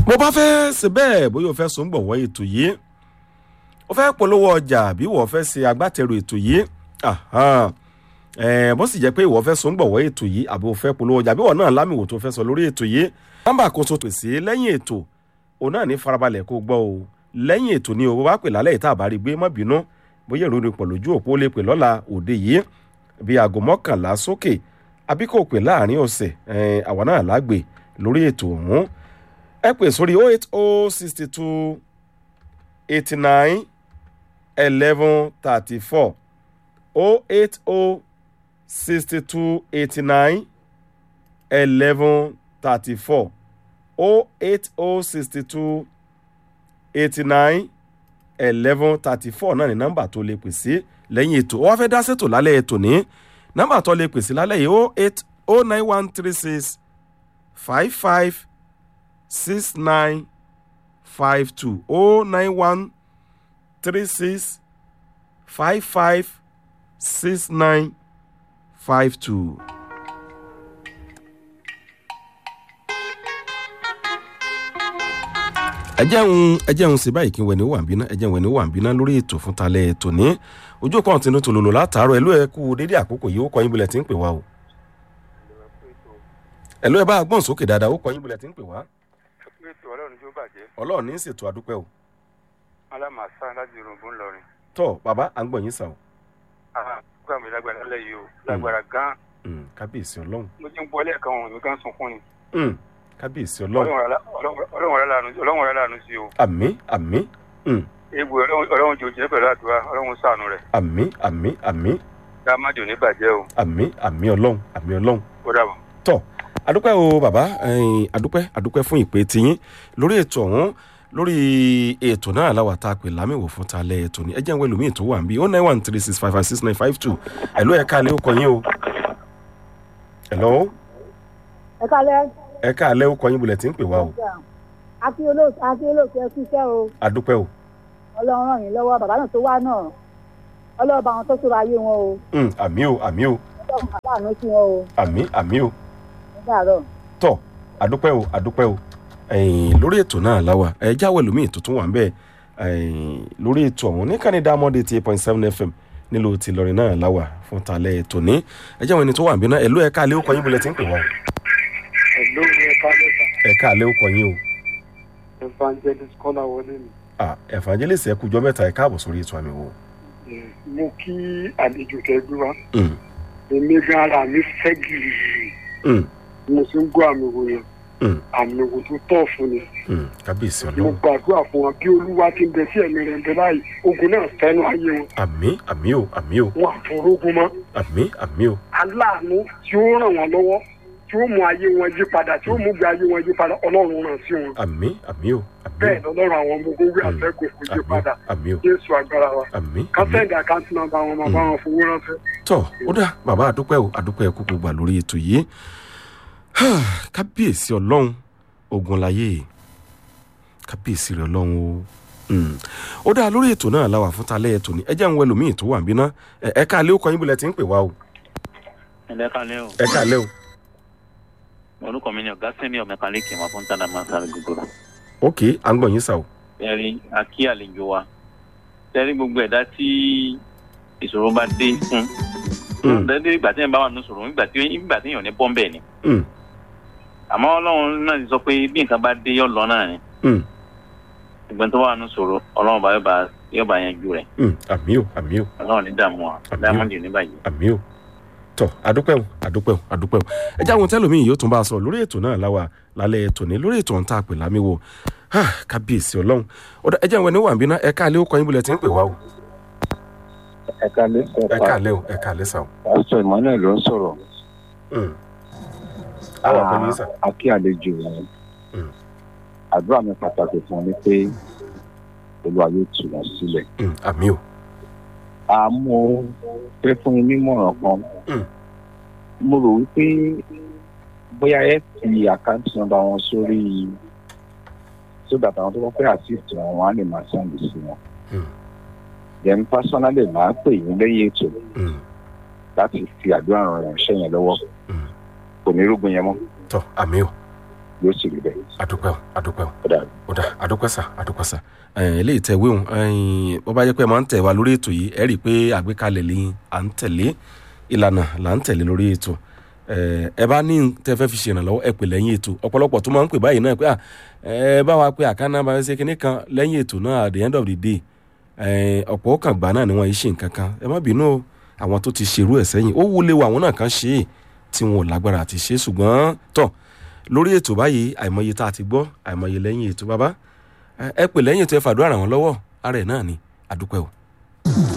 bó bá fẹ́ ṣe bẹ́ẹ̀ bóyá o fẹ́ sùn gbọ̀wọ́ ètò yìí o fẹ́ polówó ọjà bí wọ́n fẹ́ ṣe agbátẹrù ètò yìí bó sì jẹ́ pé ìwọ fẹ́ sùn gbọ̀wọ́ ètò yìí àbí o fẹ́ polówó ọjà bí wọ́n náà lámìwò tó fẹ́ sọ lórí ètò yìí nọ́mbà kó tó pèsè lẹ́yìn ètò òun náà ní farabalẹ̀ kó gbọ́ o lẹ́yìn ètò ni o bá pè lálẹ́ ìta àbárí gbé má bínú bóyá ìròyìn pọ̀ lójú òpó lè pè lọ́la òde yìí bí aago mọ́kànlá sókè àbí kò pè láàrin ọ̀sẹ̀ àwa náà lágbè lórí ètò ọ̀hún ẹ pè sórí oh eight oh sixty two eighty nine eleven thirty four oh eight oh sixty two eighty nine eleven thirty four oh eight oh sixty two eighty nine eleven thirty four náà ni nọ́mbà tó lè pè sí lẹ́yìn ètò wọ́n fẹ́ dá sètò lálẹ́ ètò ní nọ́mbà tó lè pè sí lálẹ́ yìí oh eight oh nine one three six five five six nine five two oh nine one three six five five six nine five two. ẹ jẹun ẹ jẹun sí báyìí kí n wẹ̀ ní wàǹbínà ẹ jẹun wẹ̀ ní wàǹbínà lórí ètò fún talẹ̀ ètò ní ojú kan tinú tòlòlò látàárọ̀ ẹlú ẹ kú dédé àkókò yìí ó kọ yín bulẹ̀ tí ń pè wá o ẹlú ẹ bá gbọ́n sókè dáadáa ó kọ yín bulẹ̀ tí ń pè wá ètò ọlọ́run tó bàjẹ́ ọlọ́run ní í ṣètò àdúpẹ́ o alámàsá láti yorùbá ńlọrin. tọ́ bàbá à ń gbọ̀n yín sàn o àgbà mi lágbára lẹ́yìn o lágbára gan. kábíyèsí ọlọ́run mo ti ń bọ́ lẹ́ẹ̀kan òun mi kan sunkún ni. kábíyèsí ọlọ́run ọlọ́run rẹ̀ lànà sí o. àmì àmì egbò ọlọ́run jò jẹ́ pẹ̀lú àdúrà ọlọ́run sànù rẹ̀. àmì àmì àmì dáàmàdì ò ní bàjẹ́ o. àmì àmì ọlọ́run àmì ọlọ́run ó dàbọ̀. tọ́ adúpẹ́ o bàbá adúpẹ́ adúpẹ́ fún ìpè tiyín lórí ètò ọ̀hún lórí ètò náà aláwa tá a pè lámìwò fún talẹ̀ ètò ní ẹjẹ́ ìwé lómi ètò wà ń bí oh nine one three six five five six nine five two ẹ̀ló ẹ̀ka alẹ́ ó kọ yín o ẹ̀ló ẹ kálẹ́. ẹ̀ka alẹ́ ó kọ yín bulẹ̀ tí ń pè wá o àti olóòtú àti olóòtú ẹ kúṣẹ́ o adúpẹ́ o ọlọ́run ràn yín lọ́wọ́ bàbá náà tó wá náà ọlọ́run bá wọn tó sọ̀rọ̀ ayé wọn o Mm, àmì o àmì o ọlọ́run bàbá àánú sí wọn o àmì àmì o ní dàárọ̀. tọ́ adúpẹ́ o adúpẹ́ o ẹ̀yìn lórí ètò náà láwa ẹ jáwé lómi tuntun wà ń bẹ́ẹ̀ ẹ̀yìn lórí ètò ọ̀hún ní kàní dámọ́dé ti eight point seven fm nílùú ti lọrin náà láwà fún talẹ̀ ètò ní ẹ jáwé ẹni tó wà ń bí náà ẹ̀lú ẹ̀ka alẹ́ ó kọ yín bulẹ̀ tí ń pè wá o ẹ̀ló ẹ̀ka lẹ́ta ẹ̀ka alẹ́ ó kọ yín o evangelist kọ́lá wọlé mi. ah evangelist ẹ kújọ mẹ́ta ẹ káàbọ̀ sórí ètò àmì wo. mo kí àlejò tẹ́gbé wa Mm, èmi gan ara mi fẹ́ gìrì mm, mo sì ń gbọ́ àmì wò yẹn mm, àmì wò tó tọ̀ fún ni. mm, kábíyèsí mo ọlọ́run gbàdúrà fún wọn bí olúwa ti ń bẹ sí ẹ̀mí rẹ̀ ń bẹ báyìí ogun náà fẹ́nu ayé wọn àmì àmì o àmì o wọn àforógun mọ́ àmì àmì o aláàánú tí ó ràn wọ́n lọ́wọ́ tí ó mú ayé wọn yí padà tí ó mú gbé ayé wọn yí padà ọlọ́run ràn sí wọn àmì àmì o àmì bẹ́ẹ̀ o lọ́lọ́run àwọn ọmọ ogun wí Mm. àtẹ́gùn kò yí àmì o padà àmì o jésù agbára wa àmì àmì kásẹ̀ǹdì àkáǹtì náà bá wọn máa bá wọn fowó ránṣẹ́. tọ ó dá bàbá àdúpẹ́ o àdúpẹ́ kúkú gbà lórí ètò yìí kábíyèsí ọlọ́run ogun láyé kábíyèsí rẹ ọlọ́run o Mm. ó dá lórí ètò náà láwà fún talẹ́ ètò ní ẹjẹ́ ń wẹ lómi ètò wà ń bínà ẹ̀ka alẹ́ ó kọ yín bulẹ̀ tí ń pè wá o ẹ̀lẹ́ kalẹ́ o ẹ̀ka alẹ́ o orúkọ mi ni ọ̀gá sẹ́ni ọ̀mẹ́kálíkì wọn fún tàdá máa sáré gbogbo ok à ń gbọ̀ yín sà o ẹ̀rí akí àlejò wa tẹ́rí gbogbo ẹ̀dá tí ìṣòro bá dé fún Mm. dẹ́dẹ́ ìgbà tí èèyàn bá wà nínú ìṣòro nígbà tí ìgbà tí èèyàn ní bọ́m̀bẹ̀ ni Mm. àmọ́ ọlọ́run náà ti sọ pé bí nǹkan bá dé yọ̀ lọ náà ni Mm. ìgbà tó wà nínú ìṣòro ọlọ́run bá yóò bá yóò bá yanjú rẹ̀ Mm. àmì o àmì o ọlọ́run ní dààmú wa Àmín. dáàmọ́dì ní báyìí. àmì o tọ àdúpẹ́ o àdúpẹ́ o àdúpẹ́ o ẹ jẹ́ àwọn tẹ́lómi yìí yóò tún bá a sọ lórí ètò náà láwa lálẹ́ ètò ní lórí ètò ọ̀hún tá a pè lámìwò Ah, kábíyèsí ọlọ́run ó dá ẹ jẹ́ àwọn ẹni wà ń bínà ẹ̀ka alẹ́ ó kọ yín bulẹ̀ tí ń pè wá o ẹ̀ka lẹ́sẹ̀ ẹ̀ka alẹ́ o ẹ̀ka alẹ́ sà o. pásítọ̀ emmanuel ló ń sọ̀rọ̀ Mm. àwọn pẹ̀lú yín sà. akí àlejò wọn Mm. àdúrà mi pàtàkì fún mi pé olúwa yóò tù wọ́n sílẹ̀ Mm. àmì o àmọ́ fẹ́ fún mi nímọ̀ràn kan Mm. mo rò wípé bóyá ẹ fi àkáǹtì nọ́mbà wọn sórí sódà táwọn tó bá fẹ́ assist wọn wọn á lè máa sẹ́ǹdì sí wọn Mm. then personally máa pè yín lẹ́yìn ètò Mm. láti fi àdúrà ràn ránṣẹ́ yẹn lọ́wọ́ Mm. kò ní rúgbìn yẹn mọ́ tọ àmì o yóò sì rí bẹ́ẹ̀ àdúpẹ́ o àdúpẹ́ o ó dà ó dà àdúpẹ́ sà àdúpẹ́ sà ẹ̀ẹ́n eléyìí tẹ̀ wéhùn ẹ̀ẹ́n bó bá jẹ́ pé ẹ máa ń tẹ̀ wá lórí ètò yìí ẹ rí i pé àgbékalẹ̀ lè à ń tẹ̀lé ìlànà là ń tẹ̀lé lórí ètò ẹ̀ẹ́ ẹ bá ní tẹ fẹ́ fi ṣèrànlọ́wọ́ ẹ pè lẹ́yìn ètò ọ̀pọ̀lọpọ̀ tó máa ń pè báyìí náà pé à ẹ bá wa pé àkànnà bá ṣe kinní kan lẹ́yìn ètò náà at the end of the day ẹ̀ẹ́n ọ̀pọ̀ ó kàn gbà náà ni wọ́n yìí ṣe nǹkan kan ẹ má bínú o àwọn tó ti ṣerú ẹ̀ sẹ́yìn ó wúlé wa àwọn náà kan ṣe é tí wọn ò lágbára àti ṣe é ṣùgbọ́n tọ̀ lórí ètò báyìí àìmọye tá a ti gbọ́ àìmọye lẹ́yìn ètò bàbá ẹ ẹ pè lẹ́yìn ètò ẹ fàdúrà ràn wọ́n lọ́wọ́ ara ẹ̀ náà ni àdúpẹ́ o.